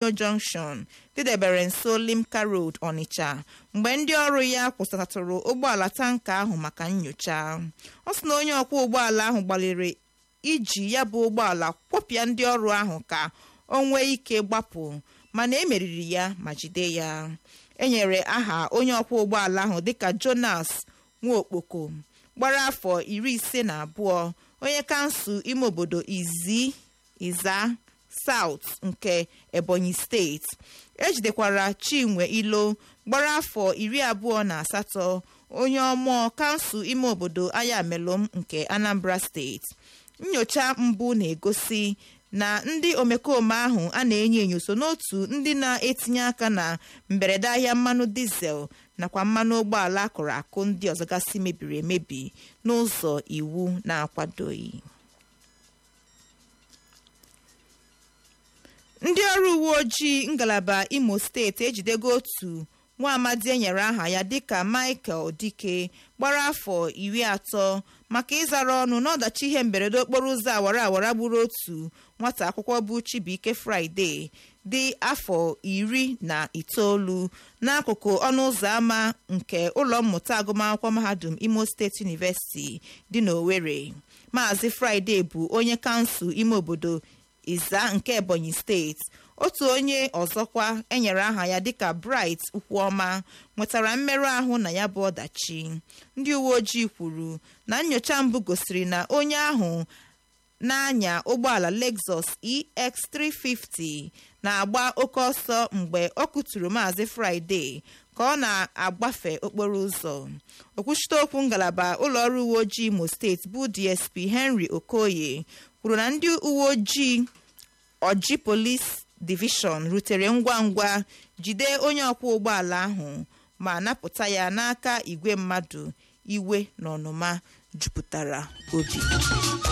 junction dịdebere nso limca road onitsha mgbe ndị ọrụ ya kwụsịtatụrụ ụgbọala tanka ahụ maka nyocha ọ sị na onye ọkwọ ụgbọala ahụ gbalịrị iji ya bụ ụgbọala kwọpịa ndị ọrụ ahụ ka o nwee ike gbapụ mana emeriri ya ma jide ya enyere aha onye ọkwọ ụgbọala ahụ dịka jonas nwaokpoko gbara afọ iri ise na abụọ onye kansụl ime obodo izi iza saut nke ebonyi steeti ejidekwara chinwe ilo gbara afọ iri abụọ na asatọ onye ọmụọ kansụl ime obodo ayamelom nke anambra steeti nyocha mbụ na-egosi na ndị omekome ahụ a na-enyo enyo so n'otu ndị na-etinye aka na mberede ahịa mmanụ dizel nakwa mmanụ ụgbọala akụrụ akụ ndị ọzọ gasị mebiri emebi n'ụzọ iwu na-akwadoghị ndị ọrụ uwe ojii ngalaba imo steeti ejidego otu nwa amadi enyere aha ya dịka michael dike gbara afọ iri atọ maka ịzara ọnụ n'ọdachi ihe mberede okporo ụzọ awara awara gburu otu nwata akwụkwọ bụ chibuike fraịde dị afọ iri na itoolu n'akụkụ ọnụ ụzọ ámá nke ụlọ mmụta agụmakwụkwọ mahadum imo steeti university dị n'owerri maazị fraịde bụ onye kansụl ime obodo iza nke ebonyi steeti otu onye ọzọkwa enyere aha ya dịka bright ukwuọma nwetara mmerụ ahụ na ya bụ ọdachi ndị uwe ojii kwuru na nyocha mbụ gosiri na onye ahụ na-anya ụgbọala lexus ex350 na-agba oke ọsọ mgbe ọ kụturu maazị fraịde ka ọ na-agbafe okporo ụzọ okwuchite okwu ngalaba ụlọọrụ uwe ojii imo steeti bụ dsp henry okoye kwuru na ndị uwe ojii oji polis divishọn rutere ngwa ngwa jide onye ọkwọ ụgbọala ahụ ma napụta ya n'aka igwe mmadụ iwe na ọnụma jupụtara obi